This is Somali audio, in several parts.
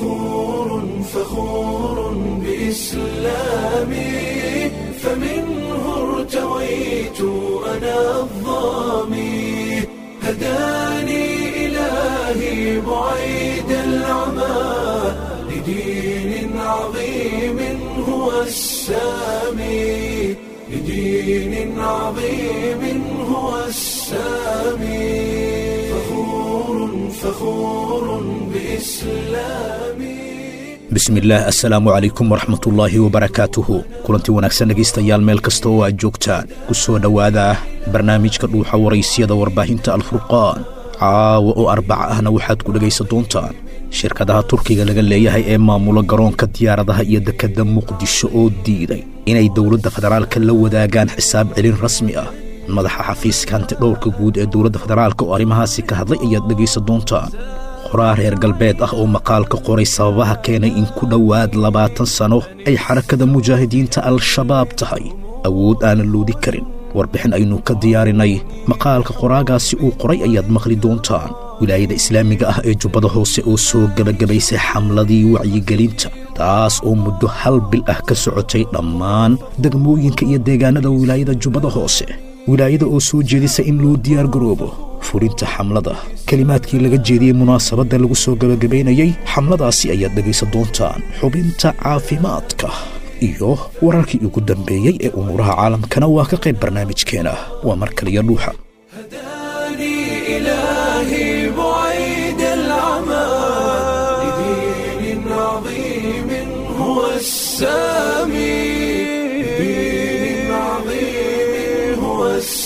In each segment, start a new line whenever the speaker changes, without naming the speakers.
فخور فخور بإسلامي فمنه ارتويت أنا الظامي هداني إلهي بعيد العمى لدين عظيم هو السامي لدين عظيم هو السامي فخور فخور بإسلامي
bismillaah assalaamu calaykum waraxmatullaahi wabarakaatuhu kulantii wanaagsan dhegaystayaal meel kasta oo aad joogtaan ku soo dhowaada barnaamijka dhuuxa waraysiyada warbaahinta alfurqaan caawa oo arbaca ahna waxaad ku dhegaysan doontaan shirkadaha turkiga laga leeyahay ee maamula garoonka diyaaradaha iyo dekedda muqdisho oo diiday inay dowladda federaalka la wadaagaan xisaab celin rasmi ah madaxa xafiiska hantidhowrka guud ee dowladda federaalka oo arrimahaasi ka hadlay ayaad dhegaysan doontaan qoraa reer galbeed ah oo maqaalka qoray sababaha keenay in ku dhowaad labaatan sano ay xarakada mujaahidiinta al-shabaab tahay awood aanan loodi karin warbixin aynu ka diyaarinay maqaalka qoraagaasi uu qoray ayaad maqli doontaan wilaayada islaamiga ah ee jubbada hoose oo soo gebagabaysay xamladii wacyigelinta taas oo muddo hal bil ah ka socotay dhammaan degmooyinka iyo deegaanada wilaayada jubbada hoose wilaayada oo soo jeedisa in loo diyaargaroobo fulinta xamlada kelimaadkii laga jeediyey munaasabadda lagu soo gebagabaynayey xamladaasi ayaad dhegaysan doontaan xubinta caafimaadka iyo wararkii ugu dambeeyey ee umuuraha caalamkana waa ka qayb barnaamijkeena waa mar kaliya dhuuxa
هداني إلهي بعيد العمى لدين عظيم هو السامي لدين عظيم هو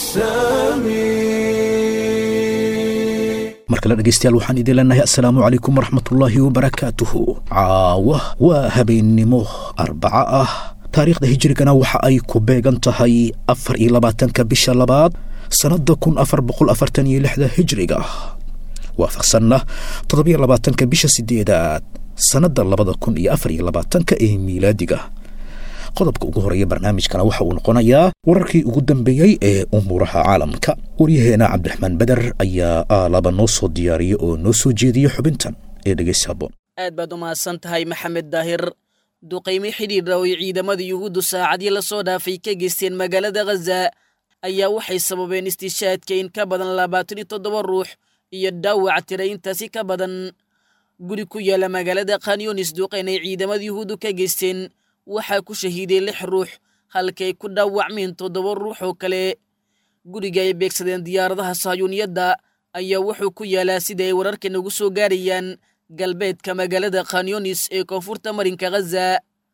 السامي
mar kale dhegaystayaal waxaan idin leenahay assalaamu calaykum waraxmatullaahi wabarakaatuhu caawa waa habeennimo arbaca ah taariikhda hijrigana waxa ay ku beegan tahay afar iyo labaatanka bisha labaad sannadda kun afar boqol afartan iyo lixda hijriga waafaqsanna toddobiyo labaatanka bisha sideedaad sannadda labada kun iyo afar iyo labaatanka ee miilaadiga qodobka ugu horeeya barnaamijkana waxa uu noqonayaa wararkii ugu dambeeyey ee umuuraha caalamka waryaheena cabdiraxmaan beder ayaa aalaba noo soo diyaariya oo noo soo jeediya xubintan ee dhegeysa haboon
aad baad u mahadsan tahay maxamed daahir duqaymo xidhiidra oo ciidamada yuhuuddu saacadii la soo dhaafay ka geysteen magaalada khaza ayaa waxay sababeen istishaadka in ka badan labaatan iyo toddoba ruux iyo dhaawac tira intaasi ka badan guri ku yaala magaalada khanyunis duqayn ay ciidamada yuhuuddu ka geysteen waxaa ku shahiiday lix ruux halkay ku dhaawacmeen toddoba ruux oo kale guriga ay beegsadeen diyaaradaha sahyuuniyadda ayaa wuxuu ku yaalaa sida ay wararka nagu soo gaarayaan galbeedka magaalada khanyunis ee koonfurta marinka khaza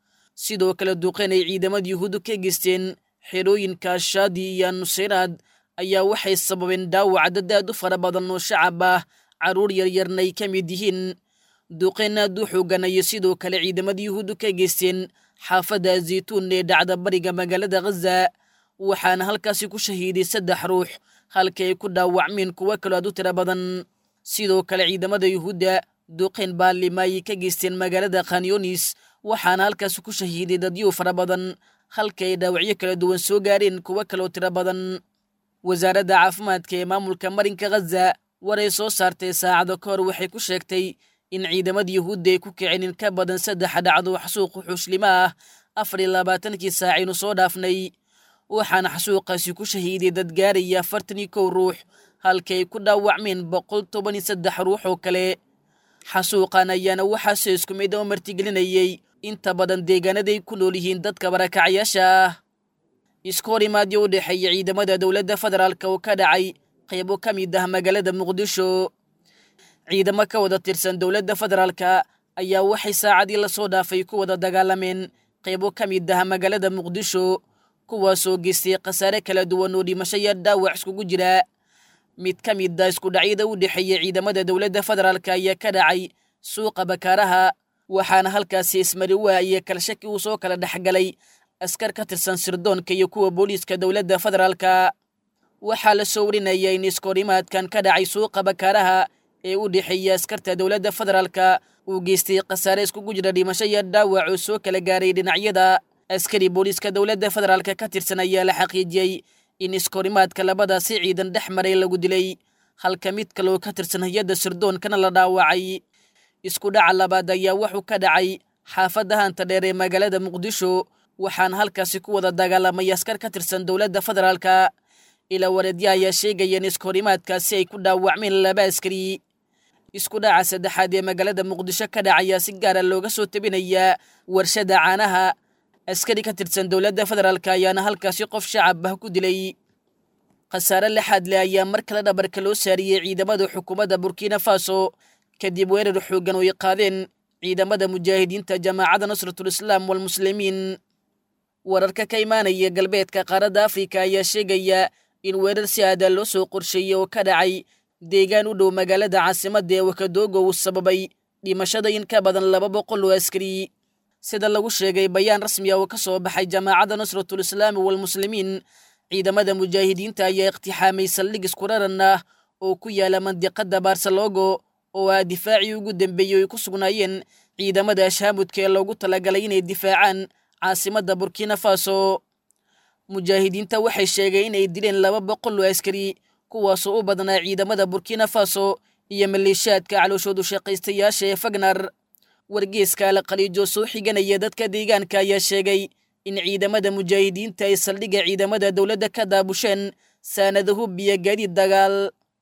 sidoo kale duqayn ay ciidamada yuhuuddu ka geysteen xerooyinka shaadi iyo nuseyraad ayaa waxay sababeen dhaawac dadaad u fara badan oo shacab ah carruur yaryarna ay ka mid yihiin duqayn aad u xooganayo sidoo kale ciidamada yuhuuddu ka geysteen xaafadda zaytuun ee dhacda bariga magaalada khaza waxaana halkaasi ku shahiiday saddex ruux halka ay ku dhaawacmeen kuwo kaloo aad u tira badan sidoo kale ciidamada yuhuudda duqayn baalima ayay ka geysteen magaalada khanyunis waxaana halkaasi ku shahiiday dadyo fara badan halka ay dhaawacyo kala duwan soo gaareen kuwo kaloo tiro badan wasaaradda caafimaadka ee maamulka marinka khaza waray soo saartay saacado ka hor waxay ku sheegtay in ciidamada yuhuudda ay ku kiceen in ka badan saddex dhacdo xasuuq xuslimo ah afar iyo labaatankii saacaynu soo dhaafnay waxaana xasuuqaasi ku shahiiday dad gaaraya afartan iyo kow ruux halka ay ku dhaawacmeen boqol toban iyo saddex ruux oo kale xasuuqan ayaana waxaase isku mid oo martigelinayey inta badan deegaanaday ku nool yihiin dadka barakacayaasha ah isku hor imaadyo u dhexeeya ciidamada dowladda federaalk oo ka dhacay qaybo ka mid ah magaalada muqdisho ciidamo ka wada tirsan dowladda federaalka ayaa waxay saacadii lasoo dhaafay ku wada dagaalameen qaybo ka mid ah magaalada muqdisho kuwaasoo geystay khasaare kala duwan oo dhimasho iyo dhaawac iskugu jira mid ka mid a isku dhacyada u dhexeeya ciidamada dowladda federaalka ayaa ka dhacay suuqa bakaaraha waxaana halkaasi ismariwaa iyo kalshaki uu soo kala dhexgalay askar ka tirsan sirdoonka iyo kuwa booliiska dowladda federaalka waxaa la soo warinaya in iskoorimaadkan ka dhacay suuqa bakaaraha ee u dhexeeya askarta dowladda federaalka uu geystay khasaare iskugu jira dhimasho iyo dhaawac oo soo kala gaaray dhinacyada askari booliiska dowladda federaalka ka tirsan ayaa la xaqiijiyey in iskoorimaadka labadaasi ciidan dhex maray lagu dilay halka mid kaloo ka tirsan hay-adda sirdoonkana la dhaawacay isku dhaca labaad ayaa wuxuu ka dhacay xaafadda hanta dheer ee magaalada muqdisho waxaana halkaasi ku wada dagaalamay askar ka tirsan dowladda federaalka ilaa wareedya ayaa sheegayeen iskahorimaadkaasi ay ku dhaawacmeen laba askari isku dhaca saddexaad ee magaalada muqdisho ka dhacayaa si gaara looga soo tabinayaa warshada caanaha askari ka tirsan dowladda federaalk ayaana halkaasi qof shacab ah ku dilay khasaare lixaad leh ayaa mar kale dhabarka loo saariyey ciidamada xukuumadda burkina faso kadib weerar xooggan oo ay qaadeen ciidamada mujaahidiinta jamaacadda nusratul islaam walmuslimiin wararka ka imaanaya galbeedka qaaradda afrika ayaa sheegaya in weerar si aada loo soo qorsheeyey oo ka dhacay deegaan u dhow magaalada caasimadda ee wakadogo uu sababay dhimashada in ka badan laba boqol oo askari sida lagu sheegay bayaan rasmi ah oo ka soo baxay jamaacadda nusratul islaami walmuslimiin ciidamada mujaahidiinta ayaa iqtixaamay saldhig iskuraran ah oo ku yaala mandiqadda barsalogo oo ah difaacii ugu dambeeyey ay ku sugnaayeen ciidamada ashaamudka ee loogu talagalay inay difaacaan caasimadda burkina faso mujaahidiinta waxay sheegeen inay dileen laba boqol oo askari kuwaasoo u badnaa ciidamada burkina faso iyo maleeshiyaadka calooshoodu shaqaystayaasha ee fagnar wargeeska alaqaliijo soo xiganaya dadka deegaanka ayaa sheegay in ciidamada mujaahidiinta ay saldhigga ciidamada dowladda ka daabusheen saanada hub iyo gaadiid dagaal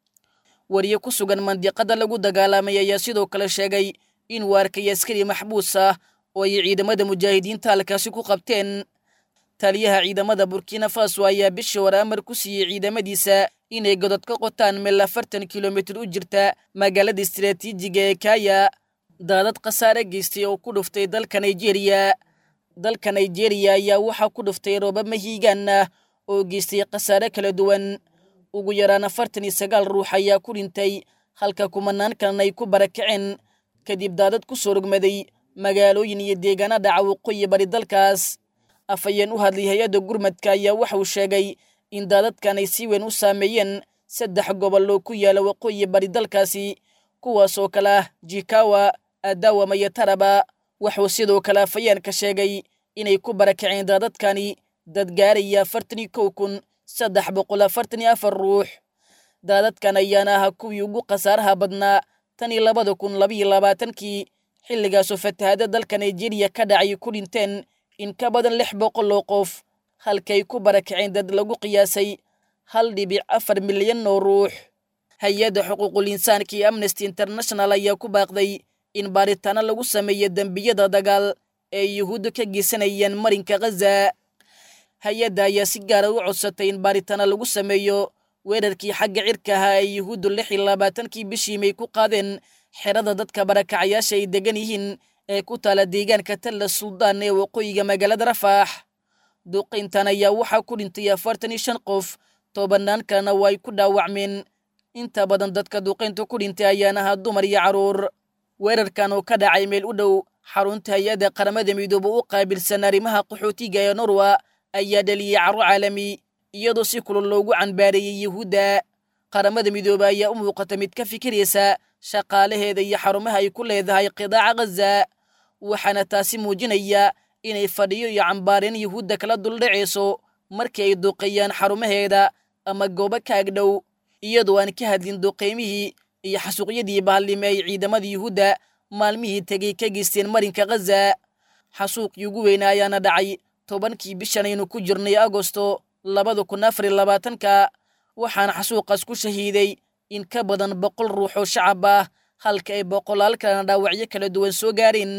wariye ku sugan mandiqada lagu dagaalamay ayaa sidoo kale sheegay inuu arkay askari maxbuus ah oo ay ciidamada mujaahidiinta halkaasi ku qabteen taliyaha ciidamada burkina faso ayaa bishii hore amar ku siiyey ciidamadiisa inay godod ka qotaan meel afartan kilomitir u jirta magaalada istiraatiijiga ee kaya daadad khasaare geystay oo ku dhuftay dalka nigeria dalka nigeria ayaa waxaa ku dhuftay roobab mahiigaan ah oo geystay khasaare kala duwan ugu yaraan afartan iyo sagaal ruux ayaa ku dhintay halka kumanaan kalena ay ku barakaceen kadib daadad ku soo rogmaday magaalooyin iyo deegaana dhaca waqooyi bari dalkaas afhayeen u hadlay hay-adda gurmadka ayaa waxa uu sheegay in daadadkan ay si weyn u saameeyeen saddex gobol oo ku yaala waqooyi bari dalkaasi kuwaasoo kale ah jikawa adawama iyo taraba wuxuu sidoo kale afhayeenka sheegay inay ku barakaceen daadadkani dad gaaraya afartan iyo kow kun saddex boqol afartan iyo afar ruux daadadkan ayaana ahaa kuwii ugu khasaaraha badnaa tan iyo labada kun labaiyo labaatankii xilligaasoo fatahaada dalka nigeria ka dhacay ku dhinteen in ka badan lix boqol oo qof halkay ku barakaceen dad lagu qiyaasay hal dhibic afar milyan oo ruux hay-adda xuquuqul insaanka iyo amnesty international ayaa ku baaqday in baaritaano lagu sameeyo dembiyada dagaal ee yuhuudda ka geysanayaan marinka khaza hay-adda ayaa si gaara u codsatay in baaritaano lagu sameeyo weerarkii xagga cirka ahaa ee yuhuuddu lix iyo labaatankii bishii may ku qaadeen xerada dadka barakacayaasha ay degan yihiin ee ku taala deegaanka talla suldaan ee waqooyiga magaalada rafaax duqayntan ayaa waxaa ku dhintay afartan iyo shan qof tobanaan kalena waa ay ku dhaawacmeen inta badan dadka duqaynta ku dhintay ayaana ahaa dumar iyo carruur weerarkan oo ka dhacay meel u dhow xarunta hay-adda qaramada midoobe u qaabilsan arrimaha qaxootiga ee norwa ayaa dhaliyey carro caalami iyadoo si kulul loogu canbaareeyey yuhuudda qaramada midoobe ayaa u muuqata mid ka fikiraysa shaqaalaheeda iyo xarumaha ay ku leedahay qidaaca khaza waxaana taasi muujinaya inay fadhiyo iyo cambaareen yuhuudda kala duldhacayso markii ay duqeeyaan xarumaheeda ama goobo ka agdhow iyadoo aan ka hadlin duqaymihii iyo xasuuqyadii bahalnimo ay ciidamada yuhuudda maalmihii tegey ka geysteen marinka khaza xasuuqii ugu weyna ayaana dhacay tobankii bishan aynu ku jirnay agosto labada kun afar iyo labaatanka waxaana xasuuqaas ku shahiiday in ka badan boqol ruux oo shacab ah halka ay boqolaal kalena dhaawacyo kala duwan soo gaareen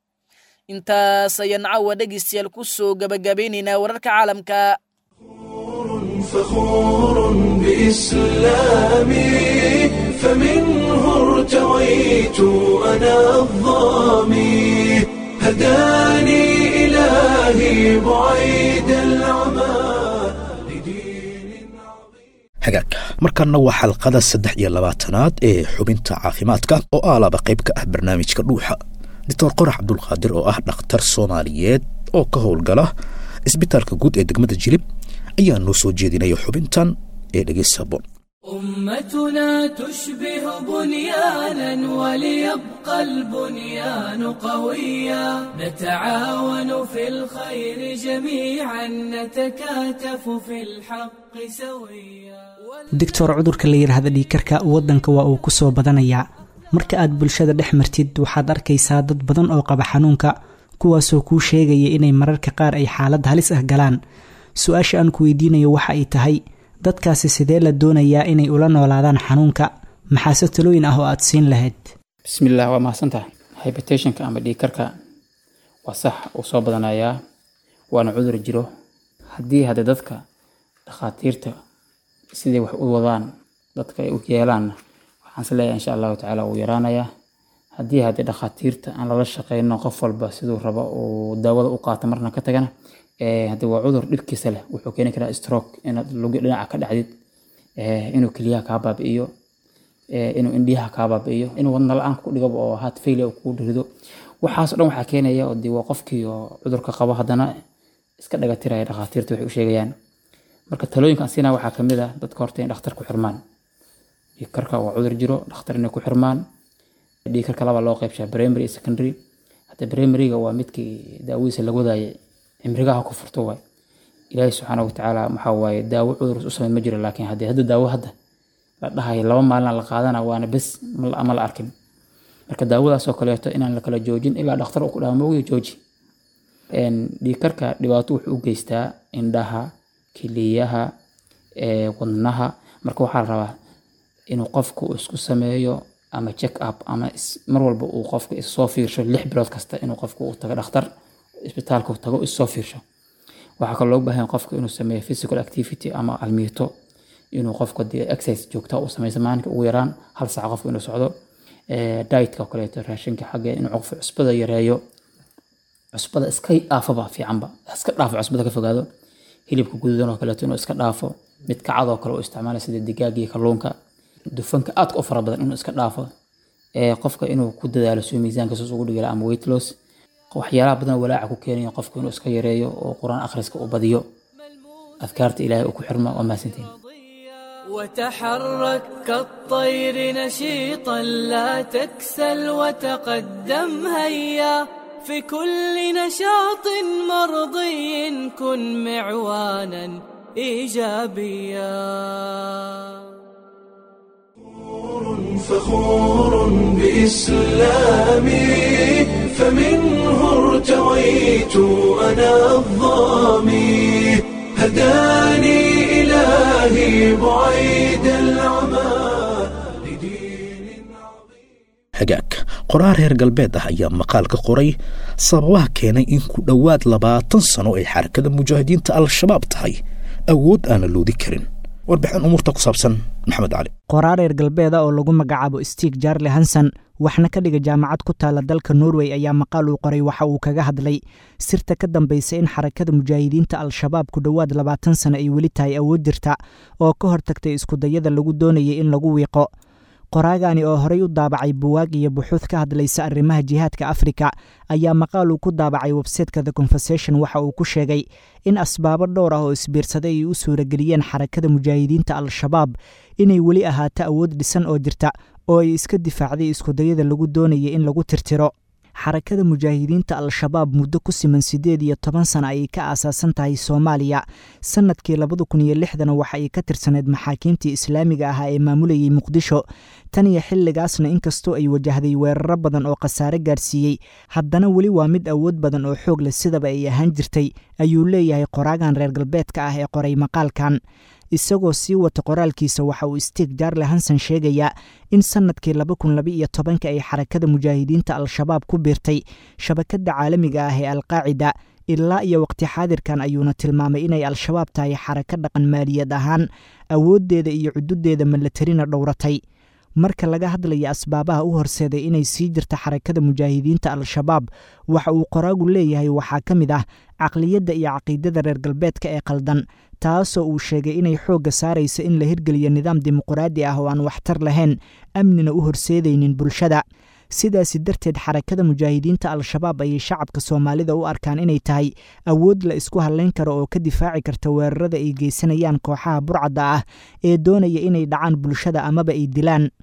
intaas ayaan caawa dhegaystayaal ku soo gabagabeynaynaa wararka caalamka
فخور بإسلامي فمنه ارتويت أنا الظامي هداني إلهي بعيد العمى لدين عظيم
hagaag markanna waa xalqada saddex iyo labaatanaad ee xubinta caafimaadka oo aalaba qayb ka ah barnaamijka dhuuxa doctor qorax cabdulqaadir oo ah dhakhtar soomaaliyeed oo ka howlgala isbitaalka guud ee degmada jilib ayaa noo soo jeedinaya xubintan ee dhegeysaboon
أمتنا تشبه بنيانا وليبقى البنيان قويا نتعاون في الخير جميعا نتكاتف في الحق سويا
doctor cudurka la yidhaahda dhiigkarka waddanka waa uu ku soo badanayaa marka aad bulshada dhex martid waxaad arkaysaa dad badan oo qaba xanuunka kuwaasoo kuu sheegaya inay mararka qaar ay xaalad halis ah galaan su-aasha aan ku weydiinayo waxa ay tahay dadkaasi sidee la doonayaa inay ula noolaadaan xanuunka maxaase talooyin ah oo aad siin lahayd
bismillaah waa mahadsantaha hybertationka ama dhiigkarka waa sax uu soo badanayaa waana cudur jiro haddii hadde dadka dhakhaatiirta siday wax u wadaan dadka ay u yeelaanna waxaan is leeyahay insha allahu tacaala wuu yaraanayaa haddii haddii dhakhaatiirta aan lala shaqeyno qof walba siduu rabo uu daawada u qaato marna ka tagana haddi waa cudur dhibkiisa leh wuxuu keeni karaa stroke inaad lugi dhinaca ka dhacdid inuu keliyaha kaa baabi'iyo inuu indhiyaha kaa baabi'iyo inuu wadna la-aan ku dhigaba oo heart failure uu kugu rido waxaas o dhan waxaa keenaya oo dee waa qofkii oo cudurka qabo haddana iska dhaga tiraya dhakhaatiirta waxay u sheegayaan marka talooyinkan siinaa waxaa kamid ah dadka horta in dhakhtar ku xirmaan dhiigkarka waa cudur jiro dhakhtar inay ku xirmaan dhiigkarka laba loo qeybshaa primary iyo secondary hadda primaryga waa midkii daawadiisa laga wadaayay cimrigaha ku furto waay ilaahay subxaana watacaala maxaa waaye daawo cudur u samey ma jiro laakiin haddii hadda daawo hadda la dhahayo laba maalina la qaadana waana bes ma la arkin marka daawadaasoo kaleeto inaan la kala joojin ilaa dhakhtar ku dhaha moogiyo jooji dhiigkarka dhibaato wuxuu u geystaa indhaha kiliyaha wadnaha marka waxaa la rabaa inuu qofku isku sameeyo ama check up ama mar walba uu qofku issoo fiirsho lix bilood kasta inuu qofku u tago dhakhtar isbitaalka tago issoo fiirsho waxaa kaloo looga baahan qofku inuu sameeyo physical activity ama almiito inuu qofku dee exercise joogta u sameyso maalinka ugu yaraan hal saac qofku inuu socdo dietka oo kaleeto raashinka xagge inuu qofku cusbada yareeyo cusbada iska dhaafaba fiicanba iska dhaafo cusbada ka fogaado hilibka guduudan oo kaleeto inuu iska dhaafo mid kacad oo kale uu isticmaala sida digaaga iyo kalluunka dufanka aadka u fara badan inuu iska dhaafo qofka inuu ku dadaalo suu miisaanka sus ugu dhigala ama weight loss waxyaalaha badan walaaca ku keenayo qofku inuu iska yareeyo oo qur-aan akhriska uu badiyo adkaarta ilaahay uu ku xirmo waa mahadsantiin
وتحرك كالطير نشيطا لا تكسل وتقدم هيا في كل نشاط مرضي كن معوانا ايجابيا
فخور بإسلامي فمنه ارتويت أنا الظامي هداني إلهي بعيد العمى لدين
hagaag qoraar reer galbeed ah ayaa maqaal ka qoray sababaha keenay in ku dhowaad labaatan sano ay xarakada mujaahidiinta al-shabaab tahay awood aan la loodi karin warbixin umuurta ku saabsan maxamed cali
qoraar reer galbeeda oo lagu magacaabo stig jarle hanson waxna ka dhiga jaamacad ku taala dalka norway ayaa maqaal uu qoray waxa uu kaga hadlay sirta ka dambaysa in xarakada mujaahidiinta al-shabaab ku dhowaad labaatan sano ay weli tahay awood jirta oo ka hortagtay iskudayada lagu doonayay in lagu wiiqo qoraagani oo horey u daabacay buwaag iyo buxuud ka hadlaysa arrimaha jihaadka afrika ayaa maqaal uu ku daabacay websayteka the conversation waxa uu ku sheegay in asbaabo dhowr ah oo isbiirsaday ay u suurageliyeen xarakada mujaahidiinta al-shabaab inay weli ahaato awood dhisan oo jirta oo ay iska difaacday iskudayada lagu doonayay in lagu tirtiro xarakada mujaahidiinta al-shabaab muddo ku siman siddeed iyo toban sana ayay ka aasaasan tahay soomaaliya sannadkii labada kun iyo lixdana waxa ay ka tirsaneyd maxaakiimtii islaamiga ahaa ee maamulayay muqdisho tan iyo xilligaasna inkastoo ay wajahday weeraro badan oo khasaare gaarsiiyey haddana weli waa mid awood badan oo xoog leh sidaba ay ahaan jirtay ayuu leeyahay qoraagan reer galbeedka ah ee qoray maqaalkan isagoo sii wata qoraalkiisa waxa uu stig jarle hanson sheegayaa in sannadkii laba kun laba iyo tobanka ay xarakada mujaahidiinta al-shabaab ku biirtay shabakadda caalamiga ah ee alqaacida ilaa iyo waqti xaadirkan ayuuna tilmaamay inay al-shabaab tahay xaraka dhaqan maaliyad ahaan awooddeeda iyo cududeeda malatarina dhowratay marka laga hadlaya asbaabaha u horseeday inay sii jirta xarakada mujaahidiinta al-shabaab waxa uu qoraagu leeyahay waxaa ka mid ah caqliyadda iyo caqiidada reer galbeedka ee qaldan taasoo uu sheegay inay xoogga saaraysa in la hirgeliyo nidaam dimuquraadi ah oo aan waxtar lahayn amnina u horseedaynin bulshada sidaasi darteed xarakada mujaahidiinta al-shabaab ayay shacabka soomaalida u arkaan inay tahay awood la isku hadlayn karo oo ka difaaci karta weerarada ay geysanayaan kooxaha burcadda ah ee doonaya inay dhacaan bulshada amaba ay dilaan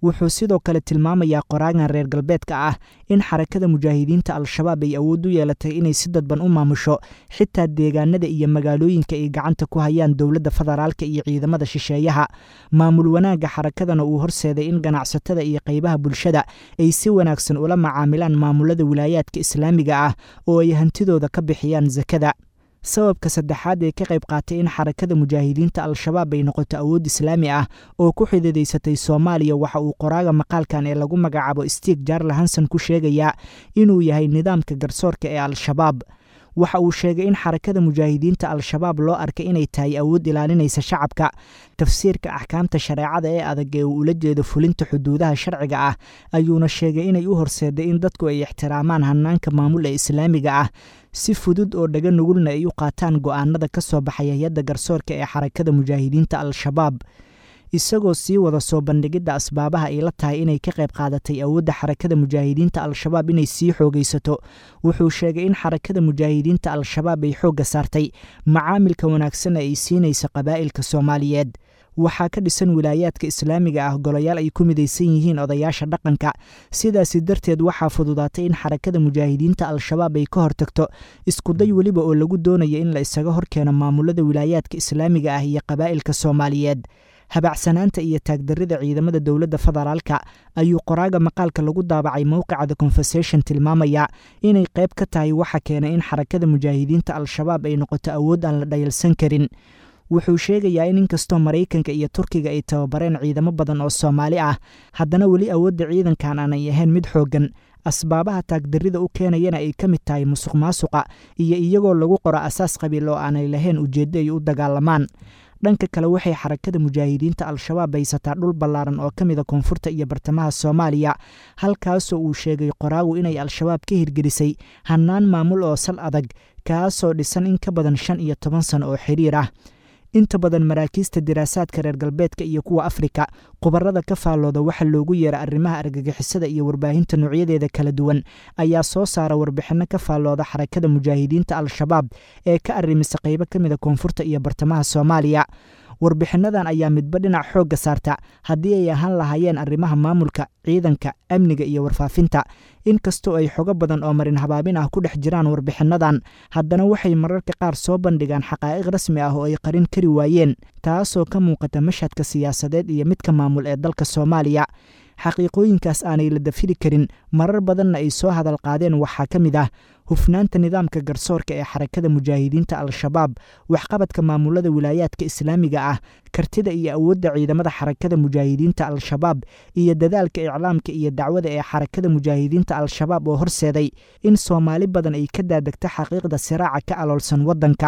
wuxuu sidoo kale tilmaamayaa qoraagan reer galbeedka ah in xarakada mujaahidiinta al-shabaab ay awood u yeelatay inay si dadban u maamusho xitaa deegaanada iyo magaalooyinka ay gacanta ku hayaan dowladda federaalka iyo ciidamada shisheeyaha maamul wanaagga xarakadana uu horseeday in ganacsatada iyo qaybaha bulshada ay si wanaagsan ula macaamilaan maamulada wilaayaadka islaamiga ah oo ay hantidooda ka bixiyaan sakada sababka saddexaad ee ka qayb qaatay in xarakada mujaahidiinta al-shabaab ay noqoto awood islaami ah oo ku xididaysatay soomaaliya waxa uu qoraaga maqaalkan ee lagu magacaabo stiig jarle hanson ku sheegayaa inuu yahay nidaamka garsoorka ee al-shabaab waxa uu sheegay in xarakada mujaahidiinta al-shabaab loo arkay inay tahay awood ilaalinaysa shacabka tafsiirka axkaamta shareecada ee adag ee uu ula jeedo fulinta xuduudaha sharciga ah ayuuna sheegay inay u horseeday in dadku ay ixtiraamaan hanaanka maamul ee islaamiga ah si fudud oo dhaga nugulna ay u qaataan go'aanada ka soo baxay hay-adda garsoorka ee xarakada mujaahidiinta al-shabaab isagoo sii wada soo bandhigidda asbaabaha ay la tahay inay ka qayb qaadatay awoodda xarakada mujaahidiinta al-shabaab inay sii xoogaysato wuxuu sheegay in xarakada mujaahidiinta al-shabaab ay xoogga saartay macaamilka wanaagsan ay siinaysa qabaa'ilka soomaaliyeed waxaa ka dhisan wilaayaadka islaamiga ah golayaal ay ku midaysan yihiin odayaasha dhaqanka sidaasi darteed waxaa fududaatay in xarakada mujaahidiinta al-shabaab ay ka hortagto iskuday weliba oo lagu doonaya in la isaga horkeeno maamulada wilaayaadka islaamiga ah iyo qabaa'ilka soomaaliyeed habacsanaanta iyo taagdarrida ciidamada dowladda federaalka ayuu qoraaga maqaalka lagu daabacay mowqica the conversation tilmaamaya inay qayb ka tahay waxa keenay in xarakada mujaahidiinta al-shabaab ay noqoto awood aan la dhayalsan karin wuxuu sheegayaa in inkastoo maraykanka iyo turkiga ay tababareen ciidamo badan oo soomaali ah haddana weli awoodda ciidankan aanay ahayn mid xooggan asbaabaha taagdarrida u keenayana ay ka mid tahay musuq maasuqa iyo iyagoo lagu qoro asaas qabiil oo aanay lahayn ujeeddo ay u dagaalamaan dhanka kale waxay xarakada mujaahidiinta al-shabaab haysataa dhul ballaaran oo ka mida koonfurta iyo bartamaha soomaaliya halkaasoo uu sheegay qoraagu inay al-shabaab ka hirgelisay hannaan maamul oo sal adag kaasoo dhisan in ka badan shan iyo toban sano oo xiriir ah inta badan maraakiista diraasaadka reer galbeedka iyo kuwa afrika khubarada ka faallooda waxa loogu yeera arrimaha argagixisada iyo warbaahinta noocyadeeda kala duwan ayaa soo saara warbixinno ka faallooda xarakada mujaahidiinta al-shabaab ee ka arrimisa qaybo ka mida koonfurta iyo bartamaha soomaaliya warbixinnadan ayaa midba dhinac xoogga saarta haddii ay ahaan lahaayeen arrimaha maamulka ciidanka amniga iyo warfaafinta inkastoo ay xogo badan oo marin habaabin ah ku dhex jiraan warbixinnadan haddana waxay mararka qaar soo bandhigaan xaqaa'iq rasmi ah oo ay qarin kari waayeen taasoo ka muuqata mashhadka siyaasadeed iyo midka maamul ee dalka soomaaliya xaqiiqooyinkaas aanay la dafiri karin marar badanna ay soo hadal qaadeen waxaa ka mid ah hufnaanta nidaamka garsoorka ee xarakada mujaahidiinta al-shabaab waxqabadka maamulada wilaayaadka islaamiga ah kartida iyo awoodda ciidamada xarakada mujaahidiinta al-shabaab iyo dadaalka iclaamka iyo dacwada ee xarakada mujaahidiinta al-shabaab oo horseeday in soomaali badan ay ka daadegto xaqiiqda siraaca ka aloolsan waddanka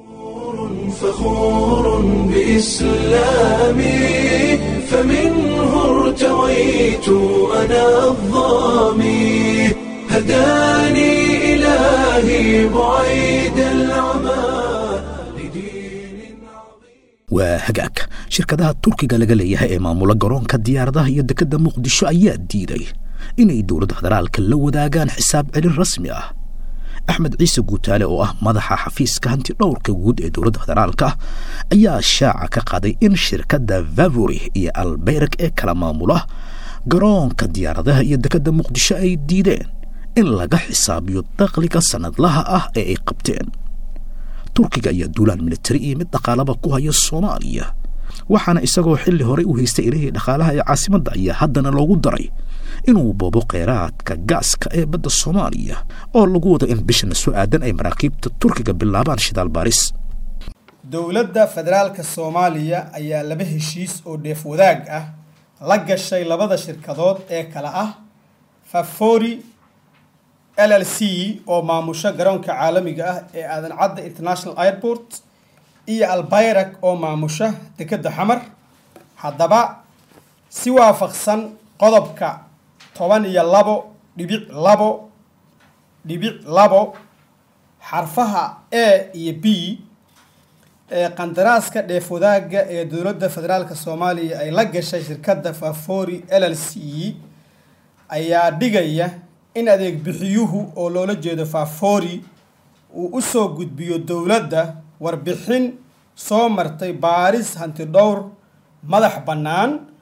فخور بإسلامي فمنه ارتويت أنا الظامي هداني إلهي بعيد العمى لدين عظيم
waa hagaag shirkadaha turkiga laga leeyahay ee maamula garoonka diyaaradaha iyo dekedda muqdisho ayaa diiday inay dowladda federaalka la wadaagaan xisaab celin rasmi ah axmed ciise guutaale oo ah madaxa xafiiska hanti dhowrka guud ee dowladda federaalka ayaa shaaca ka qaaday in shirkadda vavori iyo albeyrag ee kala maamula garoonka diyaaradaha iyo dekedda muqdisho ay diideen in laga xisaabiyo dakhliga sannadlaha ah ee ay qabteen turkiga ayaa duulaan militari iyo mid dhaqaalaba ku haya soomaaliya waxaana isagoo xilli horey u haystay ilihii dhaqaalaha ee caasimadda ayaa haddana loogu daray inuu boobo kheyraadka gaaska ee badda soomaaliya oo lagu wado in bishana soo aadan ay maraakiibta turkiga bilaabaan shidaal baaris
dowladda federaalka soomaaliya ayaa laba heshiis oo dheef wadaag ah la gashay labada shirkadood ee kale ah fafori l l c oo maamusho garoonka caalamiga ah ee aadan cadda international airport iyo albayrak oo maamusha dekedda xamar haddaba si waafaqsan qodobka toban iyo labo dhibic labo dhibic labo xarfaha a iyo b ee qandaraaska dheef wadaagga ee dowladda federaalka soomaaliya ay la gashay shirkadda fafori l l c ayaa dhigaya in adeeg bixiyuhu oo loola jeedo fafori uu u soo gudbiyo dowladda warbixin soo martay baaris hanti dhowr madax bannaan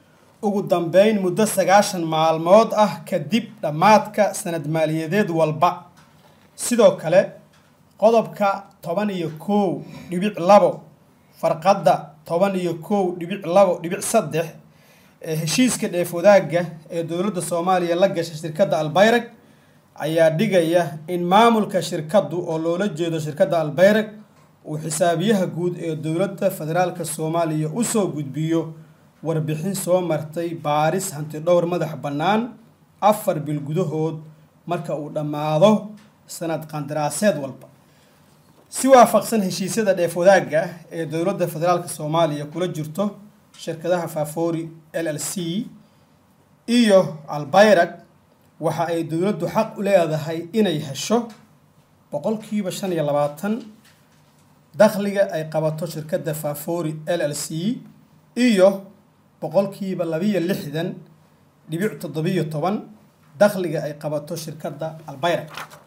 ugu dambeyn muddo sagaashan maalmood ah kadib dhammaadka sanad maaliyadeed walba sidoo kale qodobka toban iyo kow dhibic labo farqadda toban iyo kow dhibic labo dhibic saddex ee heshiiska dheef wadaagga ee dowladda soomaaliya la gashay shirkadda albayrag ayaa dhigaya in maamulka shirkaddu oo loola jeedo shirkadda albayrag uu xisaabiyaha guud ee dowladda federaalka soomaaliya usoo gudbiyo warbixin soo martay baaris hanti dhowr madax bannaan afar bil gudahood marka uu dhammaado sanad qandaraaseed walba si waafaqsan heshiisyada dheef wadaagga ee dowladda federaalka soomaaliya kula jirto shirkadaha fafori l l c iyo albayrag waxa ay dowladdu xaq u leedahay inay hesho boqolkiiba shan iyo labaatan dakhliga ay qabato shirkadda fafori l l c iyo boqolkiiba labiyo lixdan dhibic toddobiyo toban dakhliga ay qabato shirkadda albayrag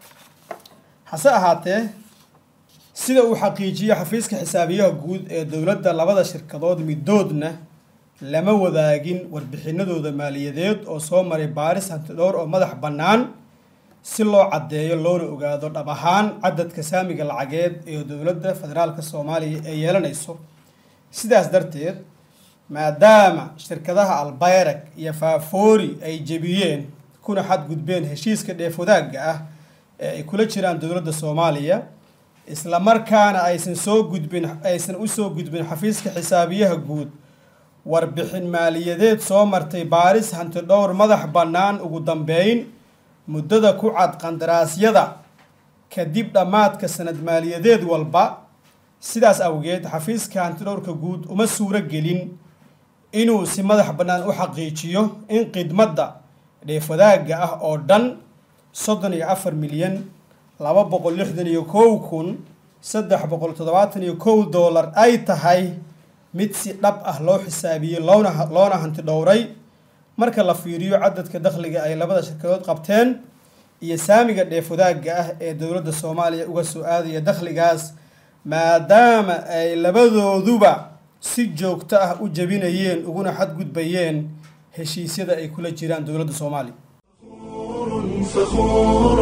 hase ahaatee sida uu xaqiijiyo xafiiska xisaabiyaha guud ee dowladda labada shirkadood midoodna lama wadaagin warbixinadooda maaliyadeed oo soo maray baaris hanti dhowr oo madax bannaan si loo caddeeyo loona ogaado dhab ahaan cadadka saamiga lacageed ee dowladda federaalka soomaaliya ee yeelanayso sidaas darteed maadaama shirkadaha albayrag iyo faafoori ay jebiyeen kuna xadgudbeen heshiiska dheef wadaagga ah ee ay kula jiraan dowladda soomaaliya isla markaana aysan soo gudbin aysan usoo gudbin xafiiska xisaabiyaha guud warbixin maaliyadeed soo martay baaris hanti dhowr madax bannaan ugu dambeyn muddada ku cad qandaraasyada kadib dhammaadka sanad maaliyadeed walba sidaas awgeed xafiiska hantidhowrka guud uma suuro gelin inuu si madax bannaan u xaqiijiyo in khidmadda dheef wadaagga ah oo dhan soddon iyo afar milyan laba boqol lixdan iyo kow kun saddex boqol toddobaatan iyo kow doolar ay tahay mid si dhab ah loo xisaabiyey loona loona hanti dhowray marka la fiiriyo cadadka dakhliga ay labada shirkadood qabteen iyo saamiga dheef wadaagga ah ee dowladda soomaaliya uga soo aadaya dakhligaas maadaama ay labadooduba si joogto ah u jebinayeen uguna xadgudbayeen heshiisyada ay kula jiraan dowladda soomaaliya
فخور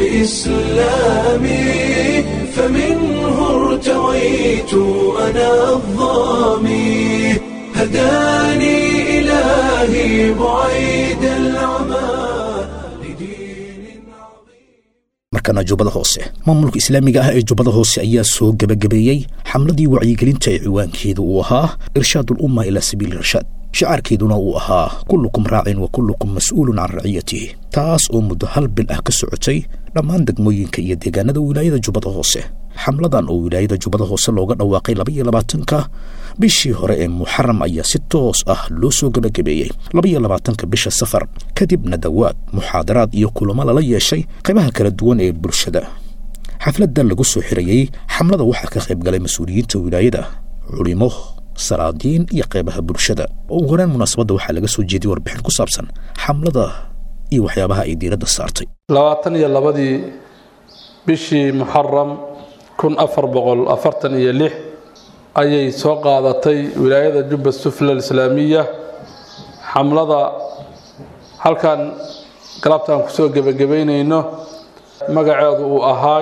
بإسلامي فمنه ارتويت أنا الظامي هداني إلهي بعيد العمى لدين عظيم
markana jubbada hoose maamulka islaamiga ah ee jubbada hoose ayaa soo gebagabeeyey xamladii wacyigelinta ee ciwaankeedu uu ahaa irshaad ulumma ilaa sabiili irshaad shicaarkeeduna uu ahaa kullukum raacin wa kullukum mas-uulun can raciyatihi taas oo muddo hal bil ah ka socotay dhammaan degmooyinka iyo deegaanada wilaayada jubbada hoose xamladan oo wilaayada jubbada hoose looga dhawaaqay labaiyo labaatanka bishii hore ee muxaram ayaa si toos ah loo soo gebagabeeyey labaiyo labaatanka bisha safar kadibna dawaad muxaadaraad iyo kulamo lala yeeshay qaybaha kala duwan ee bulshada xafladda lagu soo xirayey xamlada waxaa ka qayb galay mas-uuliyiinta wilaayada culimo salaadiin iyo qaybaha bulshada oo ugu horeen munaasabadda waxaa laga soo jeediyey warbixin ku saabsan xamlada iyo waxyaabaha ay diiradda saartay
labaatan iyo labadii bishii muxaram kun afar boqol afartan iyo lix ayay soo qaadatay wilaayada jubba sufla alislaamiya xamlada halkan galabtaan kusoo gebagabaynayno magaceedu uu ahaay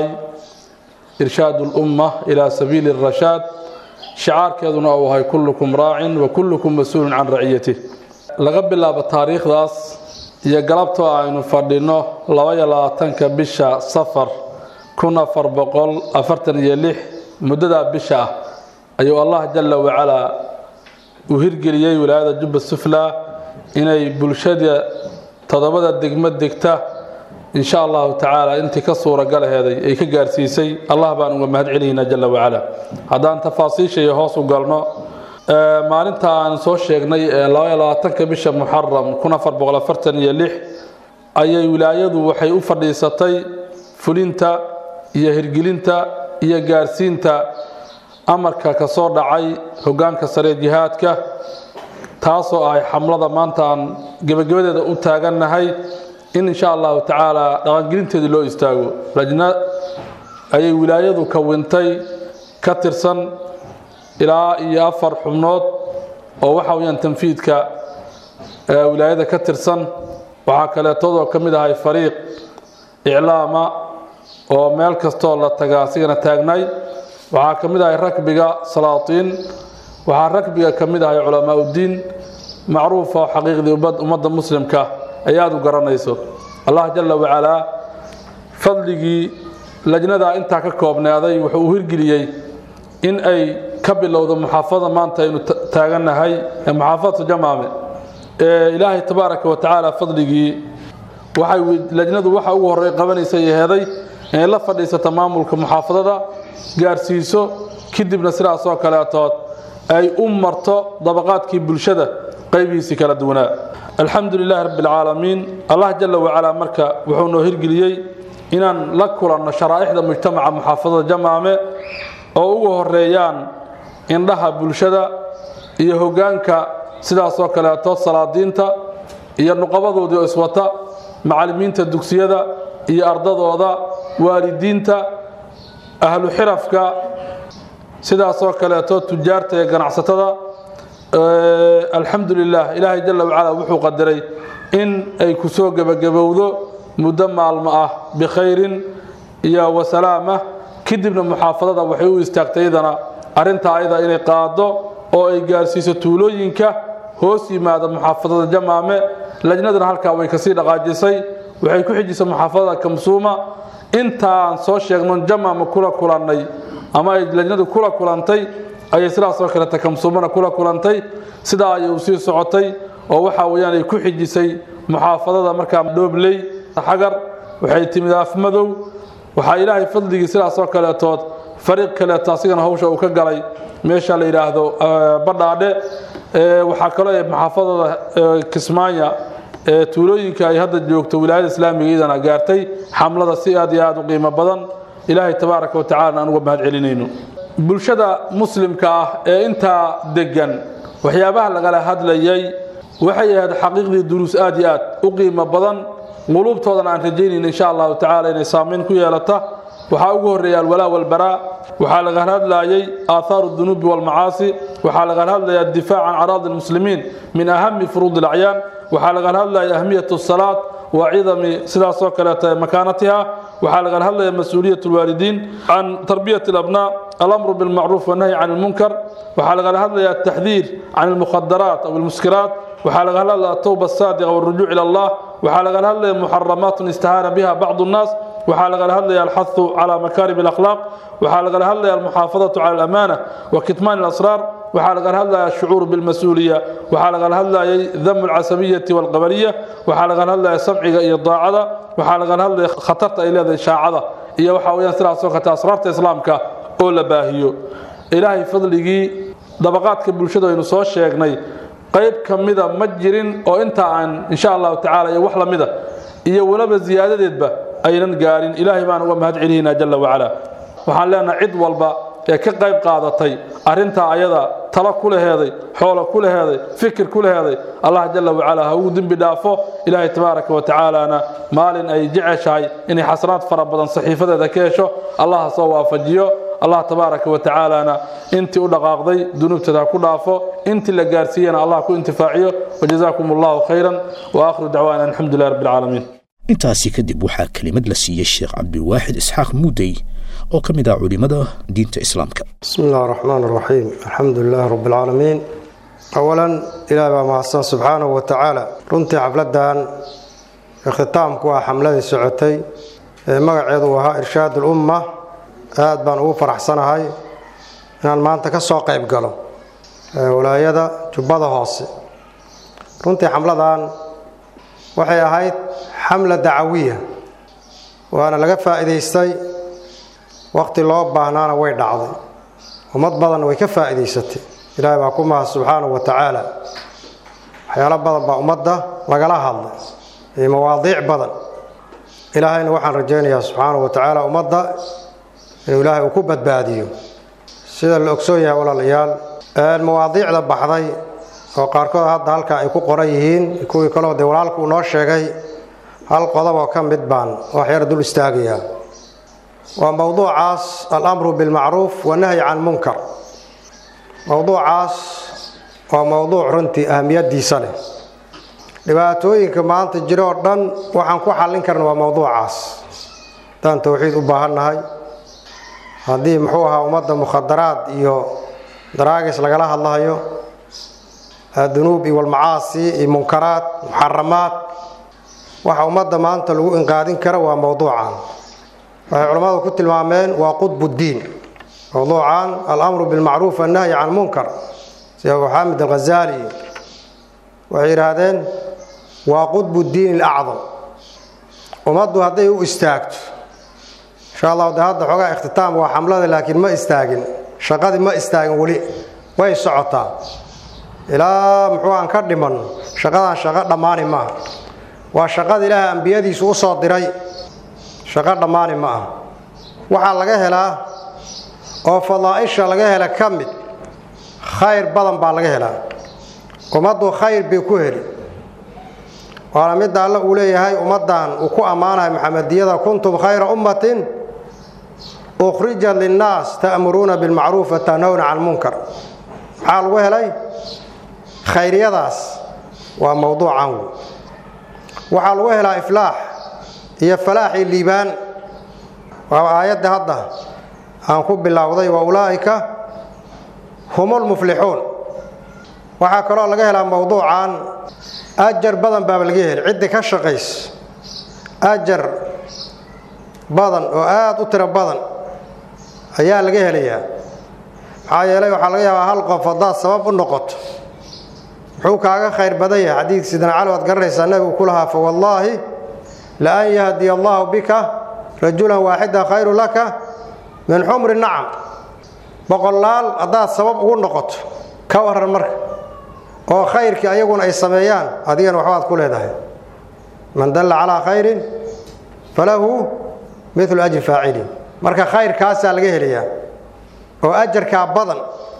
irshaad ulumma ilaa sabiili arashaad shicaarkeeduna uu ahay kullukum raacin wa kullukum mas-uulun can raciyatih laga bilaabo taariikhdaas iyo galabtoo aynu fadhinno labaiyo labaatanka bisha safar kun afar boqol afartan iyo lix muddadaa bisha ah ayuu allah jalla wacalaa uu hirgeliyey wilaayada jubba sufla inay bulshada toddobada degmo degta in sha allahu tacaala intii ka suuragalaheeday ay ka gaarsiisay allah baan uga mahad celinaynaa jalla wacala haddaan tafaasiisha iyo hoos u galno maalinta aan soo sheegnay labaiyo labaatanka bisha muxaram kun afar boqol afartan iyo lix ayay wilaayadu waxay u fadhiisatay fulinta iyo hirgelinta iyo gaarsiinta amarka ka soo dhacay hoggaanka sare jihaadka taasoo ahay xamlada maanta aan gebagabadeeda u taagannahay in insha allahu tacaala dhaqangelinteedii loo istaago lajna ayay wilaayadu kawintay ka tirsan ilaa iyo afar xubnood oo waxa weyaan tanfiidka ee wilaayada ka tirsan waxaa kaleetodoo ka mid ahay fariiq iclaama oo meel kastoo la taga asigana taagnay waxaa ka mid ahay rakbiga salaatiin waxaa rakbiga ka mid ahay culamaa uddiin macruufa oo xaqiiqdii ummadda muslimka ay aada u garanayso allah jalla wacalaa fadligii lajnadaa intaa ka koobnaaday wuxuu u hirgeliyey in ay ka bilowdo muxaafada maanta aynu taagannahay ee muxaafadatu jamaame ee ilaahay tabaaraka wa tacaala fadligii waxay lajnadu waxa ugu horey qabanaysa yaheeday inay la fadhiisato maamulka muxaafadada gaarsiiso kadibna sidaasoo kaleetood ay u marto dabaqaadkii bulshada qaybihiisii kala duwanaa alxamdu lilaahi rabbi alcaalamiin allah jalla wacalaa marka wuxuu noo hirgeliyey inaan la kulanno sharaa'ixda mujtamaca muxaafadada jamaame oo ugu horeeyaan indhaha bulshada iyo hoggaanka sidaasoo kaleeto salaadiinta iyo nuqabadoodii oo iswata macallimiinta dugsiyada iyo ardadooda waalidiinta ahlu xirafka sidaasoo kaleeto tujaarta iyo ganacsatada alxamdu lilah ilaahay jalla wacala wuxuu qadaray in ay ku soo gebagabowdo muddo maalmo ah bikhayrin iyo wasalaama kadibna muxaafadada waxay u istaagtay iyadana arrintaa ayada inay qaado oo ay gaarsiiso tuulooyinka hoos yimaada muxaafadada jamaame lajnaduna halkaa way kasii dhaqaajisay waxay ku xijisay muxaafadada kamsuuma intaan soo sheegno jamaama kula kulannay ama ay lajnadu kula kulantay ayay sidaasoo kaleta kamsuumana kula kulantay sidaa ayay u sii socotay oo waxa weyaan ay ku xijisay muxaafadada markaa dhoobley xagar waxay timid afmadow waxaa ilaahay fadligii sidaasoo kaleetood fariiq kaleeto asigana hawsha uu ka galay meesha la yidhaahdo badhaadhe waxaa kaloo muxaafadada kismaanya tuulooyinka ay hadda joogto wilaayada islaamiga iyadana gaartay xamlada si aad iyo aad u qiimo badan ilaahay tabaaraka watacala aan uga mahad celinayno bulshada muslimka ah ee intaa degan waxyaabaha lagala hadlayay waxay ahayd xaqiiqdii duruus aad iyo aad u qiimo badan quluubtoodana aan rajaynayna insha allahu tacala inay saamayn ku yeelata waxaa ugu horreeya alwalaa walbaraa waxaa laga hadlayay aaathaaru dunuubi walmacaasi waxaa laga hadlaya addifaac can caraadi lmuslimiin min ahami furuudi alacyaan waxaa laga hadlaya ahmiyat salaad wa cidami sidaasoo kaleeta makaanatiha waxaa laga hadlaya mas-uuliyat lwaalidiin can tarbiyat alabnaa alamru bilmacruuf wanahyi can ilmunkar waxaa laga hadlaya ataxdiir can almukhadaraat aw almuskiraat waxaa laga hadlaya atowba asaadiqa walrujuuc ila allah waxaa laga hadlaya muxaramaatun istahaana biha bacdu nnaas waxaa lagala hadlaya alxahu cala makaarim alakhlaaq waxaa lagala hadlaya almuxaafadatu cala alamaana wa kitmaan alasraar waxaa lagala hadlaya ashucuur bilmas-uuliya waxaa lagala hadlayay damu alcasabiyati walqabaliya waxaa lagala hadlaya samciga iyo daacada waxaa lagala hadlaya khatarta ay leedahay shaacada iyo waxaa weyaan sidaasoo kata asraarta islaamka oo la baahiyo ilaahay fadligii dabaqaadka bulshada aynu soo sheegnay qayb ka mida ma jirin oo intaa aan insha allahu tacala iyo wax lamida iyo weliba ziyaadadeedba aynan gaarin ilaahay baan uga mahad celinaynaa jalla wacala waxaan leenahay cid walba ee ka qayb qaadatay arrintaa ayada talo ku laheeday xoolo ku laheeday fikir ku laheeday allah jalla wacala ha ugu dembi dhaafo ilaahay tabaaraka wa tacaalana maalin ay jeceshahay inay xasanaad fara badan saxiifadeeda ka hesho allah ha soo waafajiyo allah tabaaraka wa tacaalana intii u dhaqaaqday dunuubteeda ha ku dhaafo intii la gaarsiiyana allah ku intifaaciyo wajazaakum allahu khayran wa aakhiru dacwaana alxamdu lilah rabbi alcaalamiin
intaasi kadib waxaa kelimad la siiyey sheekh cabdiwaaxid isxaaq muudey oo ka mid ah culimmada diinta islaamka
bismi illah araxmaan araxiim alxamdu lilahi rabbi alcaalamiin awalan ilaah baa mahadsan subxaanahu wa tacaala runtii xafladan ikhtitaamku ah xamladii socotay ee magaceedu uu ahaa irshaad ulumma aad baan ugu faraxsanahay inaan maanta ka soo qayb galo walaayada jubbada hoose runtii xamladan waxay ahayd xamla dacawiya waana laga faa'iidaystay wakhti loo baahnaana way dhacday ummad badanna way ka faa'iidaysatay ilaahay baa ku mahad subxaanahu wa tacaala waxyaalo badan baa ummadda lagala hadlay iyo mawaadiic badan ilaahayna waxaan rajaynayaa subxaanahu wa tacaala ummadda inuu ilaahay uu ku badbaadiyo sida la ogsoon yahay walaalayaal mawaadiicda baxday oo qaarkood hadda halkaa ay ku qoran yihiin kuwii kaleo dee walaalku uu noo sheegay hal qodob oo ka mid baan waxyar dul istaagayaa waa mowduucaas alamru bilmacruuf wanahyi can munkar mowduucaas waa mowduuc runtii ahamiyadiisa leh dhibaatooyinka maanta jiro oo dhan waxaan ku xallin karna waa mowduucaas haddaan towxiid u baahannahay haddii muxuu ahaa ummadda mukhadaraad iyo daraagis lagala hadlahayo dunuub iyo walmacaasi iyo munkaraad muxaramaad waxa ummadda maanta lagu inqaadin kara waa mowduucan waxay culammadu ku tilmaameen waa qudbuddiin mowduucan alamru bilmacruuf annahyi can munkar sida abu xaamid alghazaali waxay yidhaahdeen waa qudbu diin alacdam ummaddu hadday u istaagto insha allahu de hadda xoogaa ikhtitaam waa xamlada laakiin ma istaagin shaqadii ma istaagin weli way socotaa ilaa muxuu aan ka dhiman shaqadaan shaqo dhammaani maaha waa shaqada ilaahay ambiyadiisu u soo diray shaqo dhammaani ma aha waxaa laga helaa oo fadaa'isha laga hela ka mid khayr badan baa laga helaa ummaddu khayr bay ku heli waana midda alle uu leeyahay ummaddan uu ku ammaanahay maxamediyada kuntum khayra ummatin ukhrijat linnaas ta'muruuna bilmacruuf wa tanhawna can lmunkar maxaa lagu helay khayriyadaas waa mowduucan wey waxaa lagu helaa iflaax iyo falaax iyo liibaan waa aayadda hadda aan ku bilowday wa ulaa'ika hum lmuflixuun waxaa kaloo laga helaa mowduucan ajar badan baaba laga heli ciddii ka shaqaysa ajar badan oo aada u tiro badan ayaa laga helayaa maxaa yeelay waxaa laga yaabaa hal qof haddaad sabab u noqoto muxuu kaaga khayr badan yahay xadiidka sidna cali waad garanaysaa nabigu ku lahaa fa wallaahi la an yahdiya allaahu bika rajulan waaxida khayru laka min xumri nacam boqolaal haddaad sabab ugu noqoto ka waran marka oo khayrkii ayaguna ay sameeyaan adigana waxbaad ku leedahay man dalla calaa khayrin falahu milu ajri faacilin marka khayrkaasaa laga helayaa oo ajarkaa badan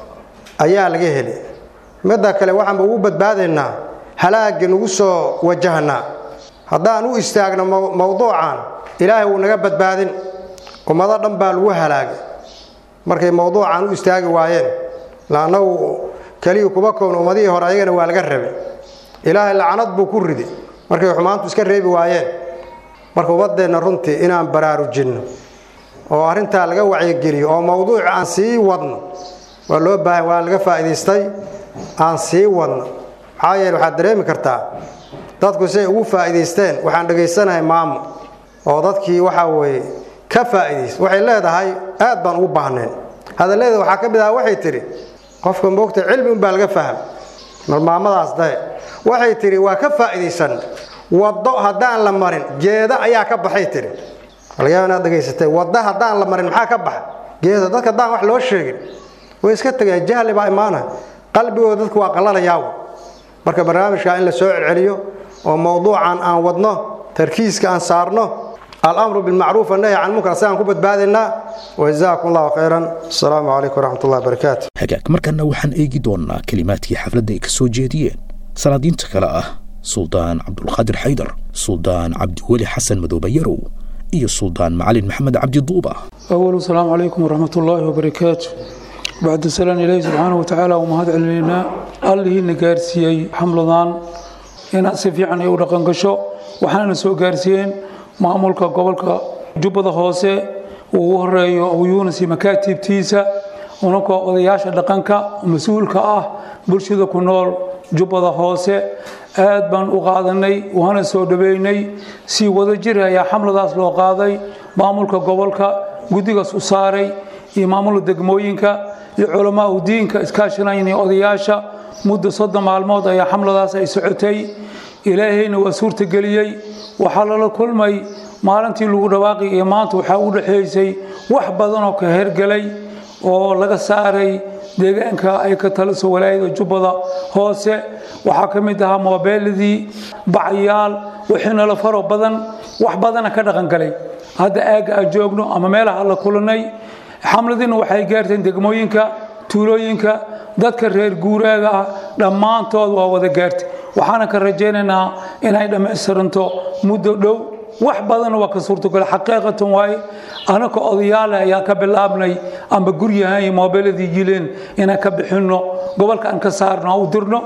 ayaa laga heli midda kale waxaanba ugu badbaadaynaa halaagga nagu soo wajahnaa haddaan u istaagno mowduucan ilaahay wuu naga badbaadin ummado dhan baa lagu halaagay markay mowduucan u istaagi waayeen laannagu keliya kuma kown ummadihii hore ayagana waa laga rabay ilaahay lacanad buu ku riday markay xumaantu iska reebi waayeen marka ummadeenna runtii inaan baraarujinno oo arrintaa laga wacyigeliyo oo mowduuc aan sii wadno waa loo baahan waa laga faa'idaystay aan sii wadno maxaa yeele waxaad dareemi kartaa dadku siay ugu faa'idaysteen waxaan dhegaysanahay maamo oo dadkii waxaa weeye ka faa'iidaysta waxay leedahay aad baan ugu baahneen hadalleeda waxaa ka mid aha waxay tidhi qofka moogta cilmi unbaa laga faham malmaamadaas dae waxay tidhi waa ka faa'iidaysan waddo haddaan la marin geeda ayaa ka baxay tidhi alagaaba inaad dhegaysatay waddo haddaan la marin maxaa ka baxa geeda dadka haddaan wax loo sheegin way iska tegeen jahli baa imaana qalbigooda dadku waa qalalayaa marka barnaamijka in la soo celceliyo oo mowduucan aan wadno tarkiiska aan saarno alamru bilmacruuf annahy can munkar asagaan ku badbaadaynaa wajazaakum allahu khayran asalaamu calaykum waraxmat ullahi barakaatu
hagaag markana waxaan eegi doonnaa kelimaadkii xafladda ay ka soo jeediyeen salaadiinta kale ah suldaan cabdulqaadir xaydar suldaan cabdiweli xasan madoobe yarow iyo suldaan macalin maxamed cabdi duuba
أول السلام عليكم ورحمة الله وبركاته بعد السلام إلهي سبحانه وتعالى ومهد علينا الله نقارسيي حملضان إن أسفي عن يورا قنقشو وحنا نسو قارسيين معمولك قبلك جبضة خوسي ووهريو أو يونسي مكاتب تيسا ونكو odayaasha dhaqanka mas-uulka ah bulshada ku nool jubbada hoose aad baan u qaadanay waana soo dhaweynay si wada jir ayaa xamladaas loo qaaday maamulka gobolka guddigaas u saaray iyo maamulka degmooyinka iyo culamaa u diinka iskaashanayna odayaasha muddo soddon maalmood ayaa xamladaas ay socotay ilaahayna waa suurtageliyey waxaa lala kulmay maalintii lagu dhawaaqay iyo maanta waxaa u dhexaysay wax badan oo ka hergelay oo laga saaray deegaanka ay ka taliso walaayada jubbada hoose waxaa ka mid ahaa moobeeladii bacyaal wixiina la faro badan wax badana ka dhaqangalay hadda aagga aan joogno ama meelaha la kulanay xamladiina waxay gaarteen degmooyinka tuulooyinka dadka reer guuraaga ah dhammaantood waa wada gaartay waxaana ka rajaynaynaa inay dhammaystiranto muddo dhow wax badanna waa ka suurtagal xaqiiqatan waaye anaka odayaale ayaa ka bilaabnay amba guryahan iyo moobeeladii yileen inaan ka bixinno gobolka aan ka saarno aan u dirno